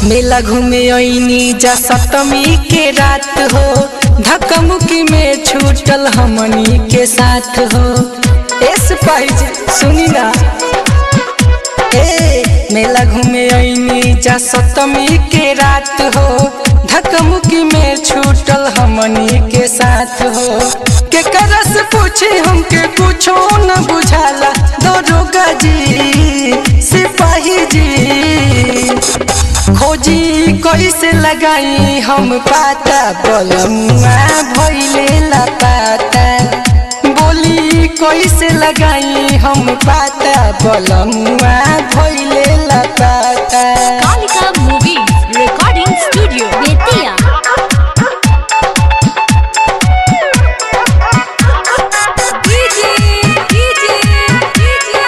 मेला घूमे ऐनी जा सप्तमी के रात हो धक्का मुक्की में छूटल हमनी के साथ हो एस पाइज सुनी ना ए मेला घूमे ऐनी जा सप्तमी के रात हो धक्का मुक्की में छूटल हमनी के साथ हो के करस पूछे हमके कुछो न बुझाला दरोगा जी सिपाही जी खोजी कैसे लगाई हम पाता बलमुआ भैले ला पाता बोली कैसे लगाई हम पाता बलमुआ भैले ला पाता Kalika movie recording studio Bettiah DJ DJ DJ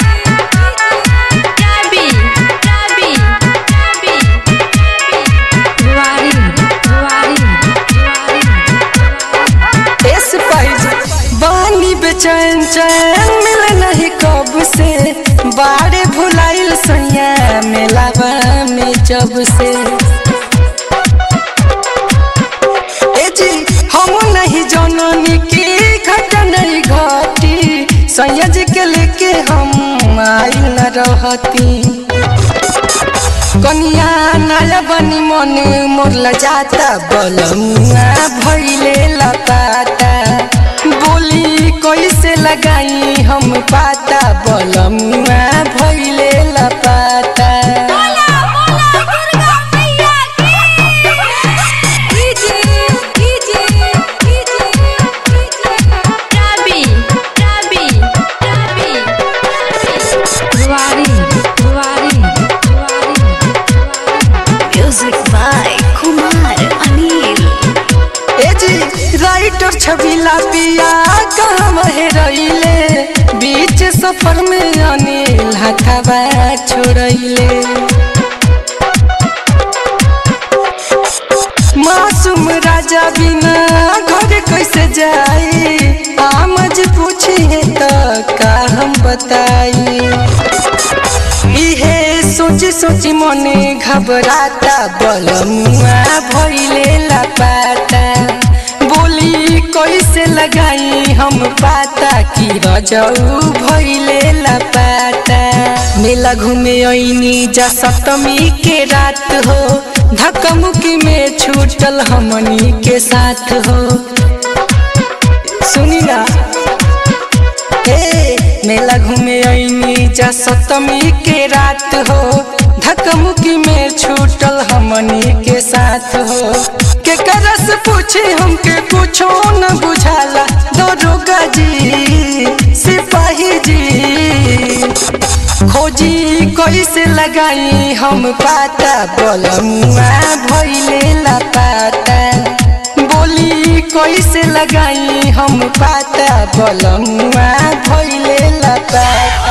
Ravi Ravi Ravi वारी वारी एस पाइज बानी बेचैन चैन मिले नहीं कब से बाड़े भुलाइल सैया मेलावा में जब से ए जी हम नहीं जननी की घटना नहीं घटी सैया जी के लेके हम आइल न रहती कनिया नया बनी मन मोर जाता बलमुआ भैले लपाता बोली कैसे लगाई हम पाता बलमुआ भैले लपाता बोला बोला दुर्गा मैया की DJ DJ DJ Ravi Ravi Ravi वारी वारी music by Kumar Anil A G writer छबिला पिया कहाँ रहिले बीच सफर में अनिल हथवा छोड़ैले मासूम राजा बिना घर कैसे जाई आमज पूछे तो का हम बताई इहे सोची सोची मने घबराता बलमुआ भैले लपाता बोली कैसे लगाई हम पाता कि रजऊ भैले लपाता मेला घूमे ऐनी जा सप्तमी के रात हो धक्का मुक्की में छूटल हमनी के साथ हो सुनी ना ए मेला घूमे ऐनी जा सप्तमी के रात हो धक्का मुक्की में छूटल हमनी के साथ हो के करस पूछे हमके कुछो न बुझाला दरोगा जी सिपाही जी खोजी कैसे लगाई हम पाता बलमुआ भैले ला पाता बोली कैसे लगाई हम पाता बलमुआ भैले ला पाता